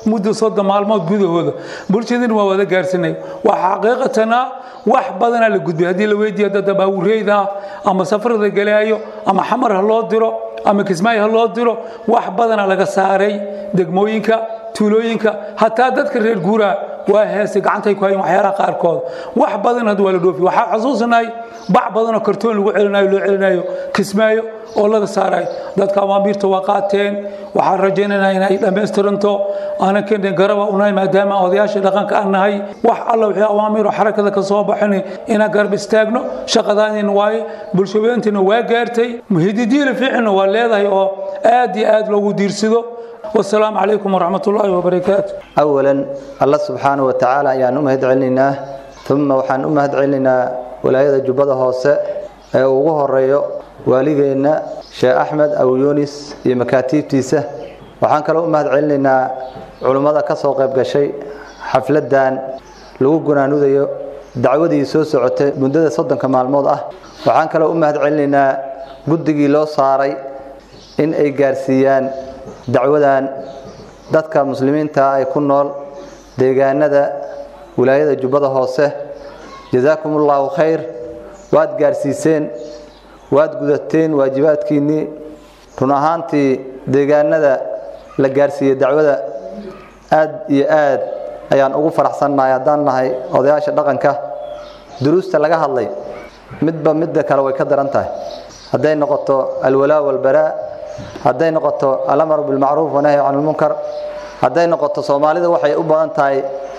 muddo soddon maalmood gudahooda bulshadina waa wada gaarsinay waxa xaqiiqatana wax badanaa la gudbay haddii la weydiiyo dada baawureyda ama safarada galaayo ama xamar ha loo diro ama kismaayo ha loo diro wax badanaa laga saaray degmooyinka tuulooyinka hataa dadka reer guuraa waa heesay gacantay ku hayan waxyaalaha qaarkood wax badan hadda waa la dhoofi waxaa xusuusanahay bac badanoo kartoon lagu celinayo loo celinayo kismaayo oo laga saarayo dadka amaamiirta waa qaateen waxaan rajaynaynaa inay dhammaystiranto aanan keenin garaba unahay maadaama odayaasha dhaqanka aan nahay wax alla wixii awaamiir oo xarakada ka soo baxin inaan garab istaagno shaqadaanina waaye bulshaweyntina waa gaartay hididiila fiicinna waa leedahay oo aad iyo aad loogu diirsado والسلام عليكم ورحمة الله وبركاته
أولا الله سبحانه وتعالى يعني أمهد علينا ثم وحان أمهد علينا ولاية جبضة هوسة وغوه الرئيو والدينا شيخ أحمد أو يونس يمكاتيب تيسة وحان كلا أمهد علينا علماء كسو قيب شيء حفلة دان لو قنا نوديو دعودي سو سعوتي مدة صدن كمال موضة وحان كلا أمهد علينا قدقي لو صاري إن أي قارسيان dacwadan dadka muslimiinta ay ku nool deegaanada wilaayada jubbada hoose jazaakum ullahu khayr waad gaarsiiseen waad gudateen waajibaadkiinnii run ahaantii deegaanada la gaarsiiyey dacwada aad iyo aad ayaan ugu faraxsannahay haddaan nahay odayaasha dhaqanka duruusta laga hadlay midba midda kale way ka daran tahay hadday noqoto alwalaa walbaraa hadday noqoto alamar bilmacruuf wanahyi can lmunkar hadday noqoto soomaalida waxay u badan tahay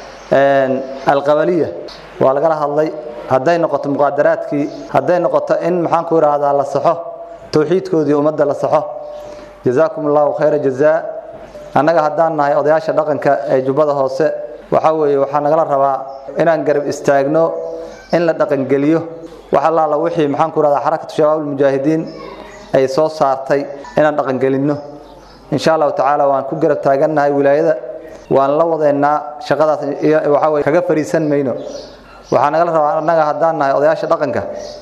alqabaliya waa lagala hadlay hadday noqoto muqaadaraadkii hadday noqoto in maxaan ku idhaahdaa la saxo towxiidkoodii ummadda la saxo jazaakum allahu khayra jazaa annaga haddaan nahay odayaasha dhaqanka ee jubbada hoose waxaa weeye waxaa nagala rabaa inaan garab istaagno in la dhaqangeliyo wax allaala wixii maxaan ku idhahdaa xarakatu shabaab almujaahidiin ay soo saartay inaan dhaqangelinno insha allahu tacaala waan ku garab taagannahay wilaayada waan la wadeennaa shaqadaas waxa weye kaga fariisan mayno waxaa nagala rabaa annaga haddaan nahay odayaasha dhaqanka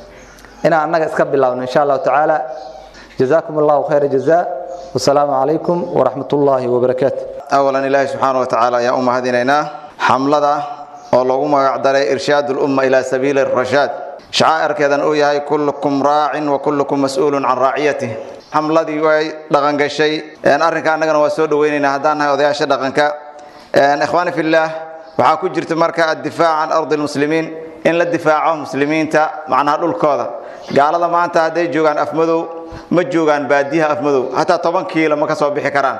inaan annaga iska bilaabno insha allahu tacaala jazaakum allahu khayra jazaa wasalaamu calaykum waraxmat ullaahi wabarakaatu
awalan ilaahi subxaana wa tacaala ayaan u mahadinaynaa xamlada oo loogu magacdaray irshaad ulumma ilaa sabiili rashaad shacaa'irkeedan uu yahay kullukum raacin wa kullukum mas-uulun can raaciyatih xamladii way dhaqangashay arrinka annagana waa soo dhaweynaynaa haddaan nahay odayaasha dhaqanka ikhwaani fillaah waxaa ku jirta marka addifaac can ardi lmuslimiin in la difaaco muslimiinta macnaha dhulkooda gaalada maanta hadday joogaan afmadow ma joogaan baadiyaha afmadow hataa toban kiilo ma ka soo bixi karaan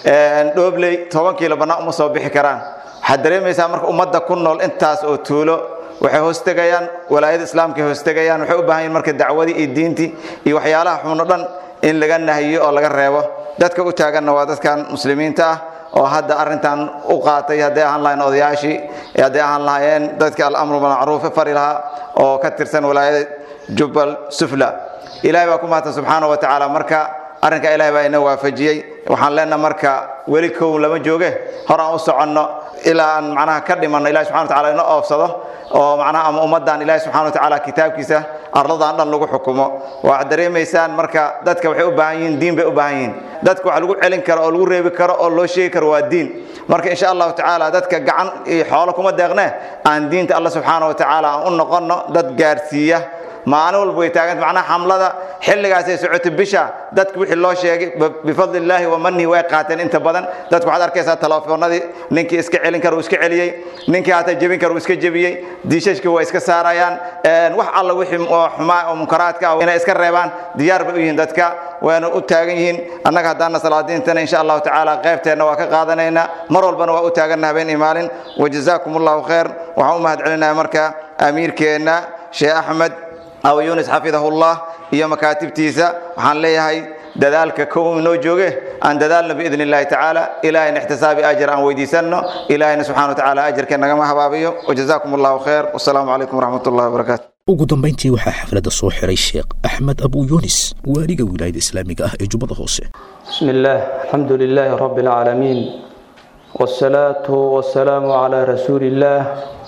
dhoobley toban kiilo bannaan uma soo bixi karaan waxaad dareemaysaa marka ummadda ku nool intaas oo tuulo waxay hoostegayaan walaayada islaamka hoostegayaan waxay u baahan yihin marka dacwadii iyo diintii iyo waxyaalaha xuno dhan in laga nahiyo oo laga reebo dadka u taaganna waa dadkan muslimiinta ah oo hadda arrintan u qaatay hadday ahaan lahayn odayaashii hadday ahaan lahaayeen dadka alamru bilmacruufe fari lahaa oo ka tirsan walaayada jubbal sufla ilaahay baa ku mahadsan subxaana wa tacaala marka arrinka ilahay baa ina waafajiyey waxaan leenaha marka weli kow lama jooge hor aan u soconno ilaa aan macnaha ka dhimanno ilahi subxana wa tacala ina oofsado oo macnaha ama ummaddan ilahi subxana wa tacaala kitaabkiisa arladan dhan lagu xukumo waxaad dareemaysaan marka dadka waxay u baahan yihiin diin bay u baahan yihiin dadka wax lagu celin karo oo lagu reebi karo oo loo sheegi karo waa diin marka insha allahu tacaala dadka gacan iyo xoolo kuma deeqne aan diinta alla subxaana wa tacaala aan u noqonno dad gaarsiiya maalin walba way taaganta macnaha xamlada xilligaasay socotay bisha dadka wixii loo sheegay bifadli illaahi wa manihi way qaateen inta badan dadku waxaad arkaysaa telefoonadii ninkii iska celin kara uu iska celiyey ninkii hata jebin kara uu iska jebiyey diishashkii waa iska saarayaan wax alla wixii xumaa oo munkaraadka ah inay iska reebaan diyaar bay u yihiin dadka wayna u taagan yihiin annaga haddaana salaadiintana insha allahu tacaala qaybteenna waa ka qaadanaynaa mar walbana waa u taaganna habeen iyo maalin wajazaakum allahu khayr waxaan u mahad celinaya marka amiirkeenna sheekh axmed aw yunis xafidahullah iyo makaatibtiisa waxaan leeyahay dadaalka kow inoo jooge aan dadaalno biidn illahi tacaala ilahayna ixtisaabi ajir aan weydiisanno ilahayna subxana watacaala ajirkeen nagama habaabiyo wajazaakum allahu khayr wasalaamu calaykum waraxmat ullahi wabarakaatu
ugu dambayntii waxaa xafladda soo xiray sheekh axmed abu yunis waaliga wilaayada islaamiga ah ee jubbada hoose
بسم الله الحمد لله رب العالمين والصلاة والسلام على رسول الله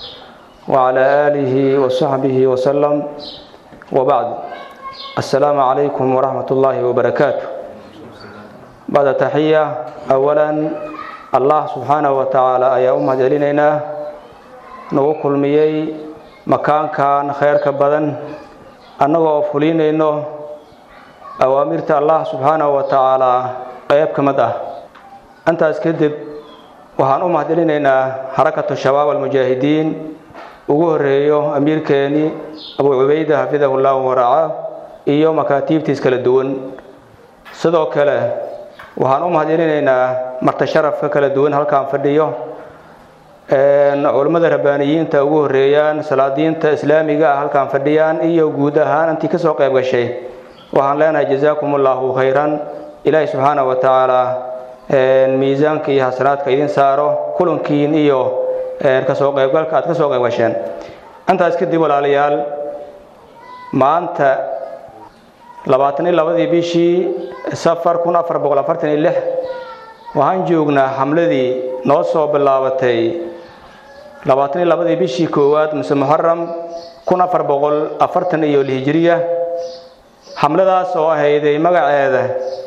وعلى آله وصحبه وسلم وبعد السلام عليكم ورحمة الله وبركاته بعد تحية أولا allah subxaanahu wa tacaala ayaa u mahad celinaynaa nagu kulmiyey makaankan kheyrka badan annagoo fulinayno awaamirta allah subxaanahu wa tacaala qayb ka mid ah intaas kadib waxaan u mahad celinaynaa xarakatu shabaab almujaahidiin ugu horeeyo amiirkeeni abu cubayda xafidahu llahu waraaca iyo makaatiibtiis kala duwan sidoo kale waxaan u mahad celinaynaa marta sharafka kala duwan halkaan fadhiyo culummada rabbaaniyiinta ugu horeeyaan salaadiinta islaamiga ah halkaan fadhiyaan iyo guud ahaan intii kasoo qayb gashay waxaan leenahay jazaakum allahu khayran ilaahi subxaana wa tacaala miisaanka iyo xasanaadka idin saaro kulankiin iyo kasoo qaybgalka aad kasoo qayb gasheen intaas kadib walaalayaal maanta labaatan iyo labadii bishii safar kun afar boqol afartan iyo lix waxaan joognaa xamladii noo soo bilaabatay labaatan iyo labadii bishii koowaad mise muxaram kun afar boqol afartan iyo lihijiriya xamladaas oo ahayday magaceeda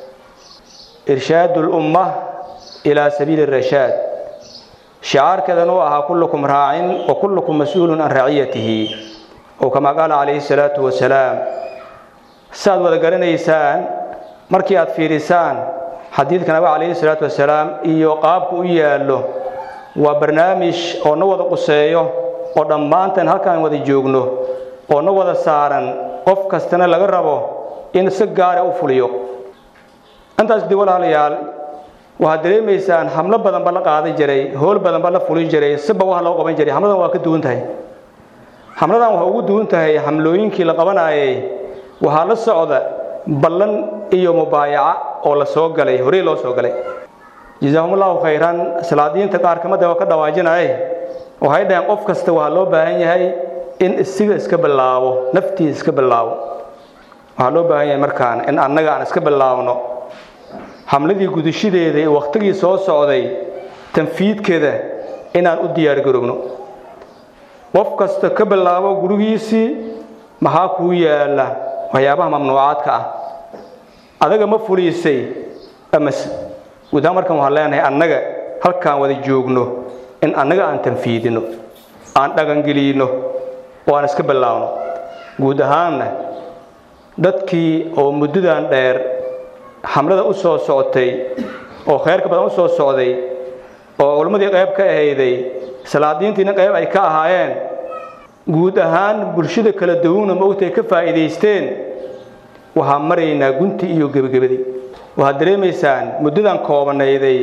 irshaad ulumma ilaa sabiili rashaad shicaarkeedan uu ahaa kullukum raacin wa kullukum mas-uulun can raciyatihi oo kamaa qaala calayhi salaatu wasalaam saaad wada garanaysaan markii aad fiirisaan xadiidka nabiga calayhi salaatu wasalaam iyo qaabku u yaallo waa barnaamij oo na wada quseeyo oo dhammaantan halkaan wada joogno oo na wada saaran qof kastana laga rabo in si gaara u fuliyo intaas dib walaalayaal waxaad dareemaysaan xamlo badanba la qaadan jiray howl badanba la fulin jiray siba wax loo qaban jiray xamladan waa ka duwan tahay xamladan waxay ugu duwan tahay xamlooyinkii la qabanayay waxaa la socda ballan iyo mubaayaca oo la soo galay horey loo soo galay jazaahumullahu khayran salaadiinta qaar kamida oo ka dhawaajinaye waxay dhaheen qof kasta waxaa loo baahan yahay in isiga iska bilaabo naftiisa iska bilaabo waxaa loo baahan yahay markaan in annaga aan iska bilaabno xamladii gudashadeeda ee wakhtigii soo socday tanfiidkeeda inaan u diyaargarowno qof kasta ka bilaabo gurigiisii maxaa kuu yaala waxyaabaha mamnuucaadka ah adaga ma fuliisay amase guudaan markan waxaan leenahay annaga halkaan wada joogno in annaga aan tanfiidino aan dhaqangeliyno oo aan iska bilaabno guud ahaanna dadkii oo muddadan dheer xamlada u soo socotay oo khayrka badan u soo socday oo culimmadii qayb ka ahayday salaadiintiina qayb ay ka ahaayeen guud ahaan bulshada kala duwana maogtay ka faa'iidaysteen waxaan maraynaa gunti iyo gebagabadii waxaad dareemaysaan muddadan koobanayday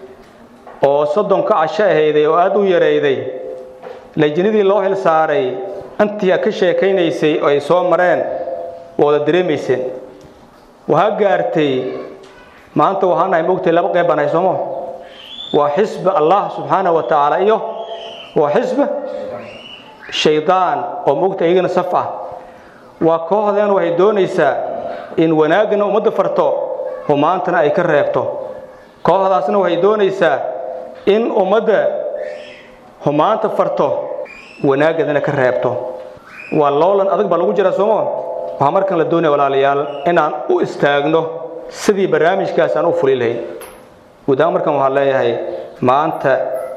oo soddonka casho ahayday oo aad u yarayday lajinadii loo xil saaray intii aad ka sheekaynaysay oo ay soo mareen waa wada dareemayseen waxaa gaartay maanta waxaan nahay mogtay laba qayb baan hay soomo waa xisbi allah subxaanahu wa tacaala iyo waa xisbi shaydaan oo mogta iyagana saf ah waa kooxdeen waxay doonaysaa in wanaagana ummadda farto humaantana ay ka reebto kooxdaasna waxay doonaysaa in ummadda humaanta farto wanaaggadana ka reebto waa loolan adag baa lagu jira soomo waxaa markan la doonaya walaalayaal inaan u istaagno sidii barnaamijkaas aan u fuli lahayn guudahaan markan waxaan leeyahay maanta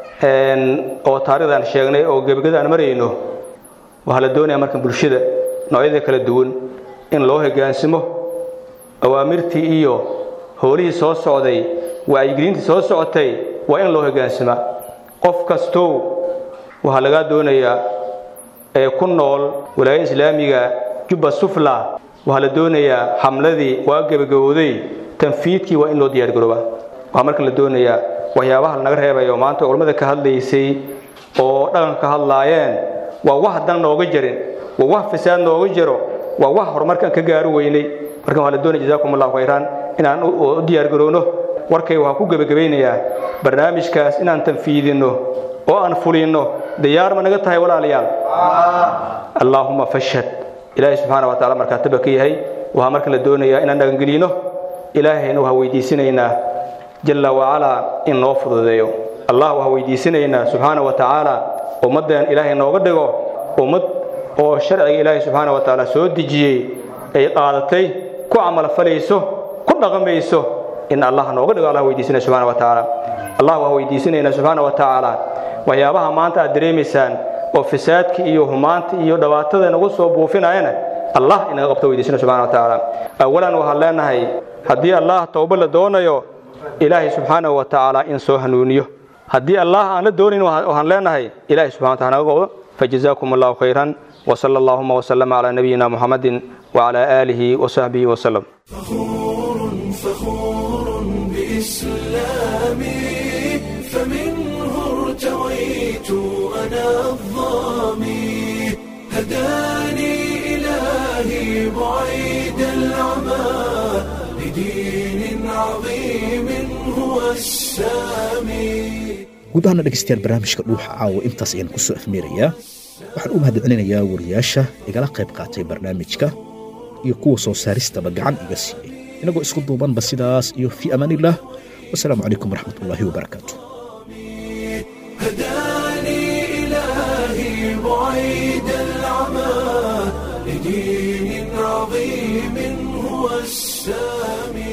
oo taarikhdan sheegnay oo gebagada aan marayno waxaa la doonaya markan bulshada noocyada kala duwan in loo hogaansimo awaamirtii iyo howlihii soo socday wacyigelintii soo socotay waa in loo hogaansamaa qof kastow waxaa lagaa doonayaa ee ku nool walaayada islaamiga jubba sufla waxaa la doonayaa xamladii waa gebagabowday tanfiidkii waa in loo diyaargaroobaa waxaa marka la doonayaa waxyaabaha lanaga reebayo maanta culammada ka hadlaysay oo dhaqanka ka hadlaayeen waa wax dan nooga jarin waa wax fasaad nooga jiro waa wax horumarkaan ka gaaro weynay markan waxaa la doonaya jazaakum allahu khayran inaan u diyaargarowno warkay waxaa ku gebagabaynayaa barnaamijkaas inaan tanfiidinno oo aan fulinno diyaar ma naga tahay walaalayaal allaahuma fashhad ilaahay subxaana wa tacala markaataba ka yahay waxaa marka la doonayaa inaan dhaqangelino ilaahayna waxaa weydiisanaynaa jalla wacalaa in noo fududeeyo allah waxaa weydiisanaynaa subxaana wa tacaala ummaddeen ilaahay nooga dhigo ummad oo sharciga ilaahay subxaana wa tacaala soo dejiyey ay qaadatay ku camalfalayso ku dhaqmayso in allah nooga dhigo allah weydiisanaya subxaana wa tacaala allah waa weydiisanayna subxaana wa tacaala waxyaabaha maanta aad dareemaysaan oo fasaadka iyo humaanta iyo dhibaatada nagu soo buufinayana allah inaga qabto weydiisana subxana wa tacaala awalan waxaan leenahay haddii allah towbo la doonayo ilaahay subxaanahu wa tacaala in soo hanuuniyo haddii allah aan la doonayn waxaan leenahay ilaahay subxana wa taala naga qabdo fajazaakum allahu khayran وصلى اللهم وسلم على نبينا محمد وعلى آله وصحبه وسلم
فخور بإسلامي فمنه ارتويت أنا الظامي هداني إلهي بعيد العمى لدين عظيم هو السامي
guud ahaana dhegaystayaal barnaamijka dhuuxa caawa intaas ayaan kusoo afmeerayaa waxaan u mahadcelinayaa wariyaasha igala qayb qaatay barnaamijka iyo kuwa soo saaristaba gacan iga siiyey inagoo isku duubanba sidaas iyo fii amaaniillah wasalaamu calaykum waraxmatullaahi wabarakaatu
هداني إلهي بعيد العمى لدين عظيم هو السامي